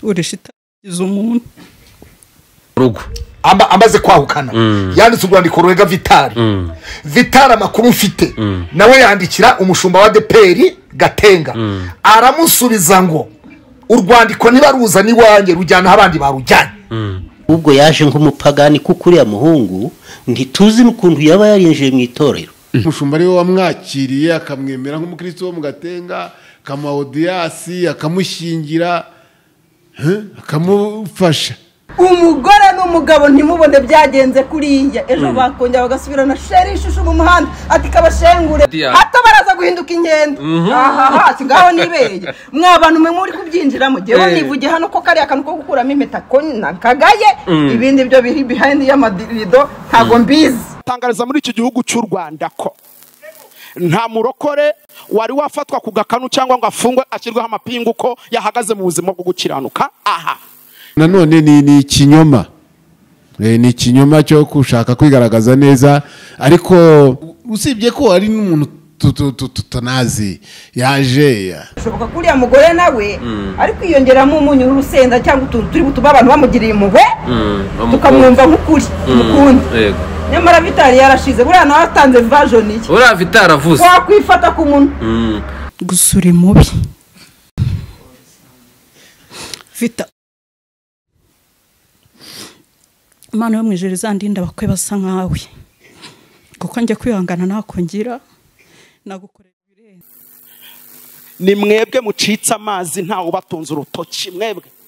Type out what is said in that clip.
urusha itagize umuntu urugo Amba- amaze kwahukana yanditse urwandiko rurega vitari vitari amakuru mfite nawe yandikira umushumba wa deperi gatenga aramusubiza ngo urwandiko niba ruza n'iwanjye rujyana aho abandi barujyanye ubwo yaje nk'umupagani kuko uriya muhungu ntituzi n'ukuntu yaba yarinjiye mu itorero umushumba ariwe wamwakiriye akamwemera nk'umukristo wo mu gatenga akamuha odiyasi akamushyingira eh, akamufasha umugore n'umugabo ntimubone byagenze kuriya ejo bakongera bagasubirana sheri ishusho mu muhanda ati kabashengure Diya. hato baraza guhinduka ingendo ahaha ati ngaho nibeye mwa bantu mwe muri kubyinjiramo jyewe Eh. nivuge hano ko kariya kantu ko gukuramo impeta ko nakagaye ibindi byo biri behind y'amarido ntago mbizi tangariza muri iki gihugu cy'u rwanda ko nta murokore wari wafatwa ku gakanu cyangwa ngo afungwe ashyirweho amapingu ko yahagaze mu buzima bwo gukiranuka aha nanone ni ni ikinyoma Eh, ni ikinyoma cyo gushaka kwigaragaza neza ariko usibye ko ari n'umuntu tu- tu- tu- tutanazi yaje ya- bishoboka ko uriya mugore nawe ari kwiyongeramo umunyu n'urusenda cyangwa utuntu turi butuma abantu bamugiriye impuhwe tukamwumva nk'ukuri umukundi yego nyamara vitari yarashize buriya nawe atanze vajoni ye uriya vitari avuze wakwifata ku munwa gusa uri mubi vita imana yo mu ijoro izandinda bakwe basa nkawe kuko njya kwihangana ntakongera nagukorera ibirenze ni mwebwe mucitse amazi ntawe ubatunze urutoki mwebwe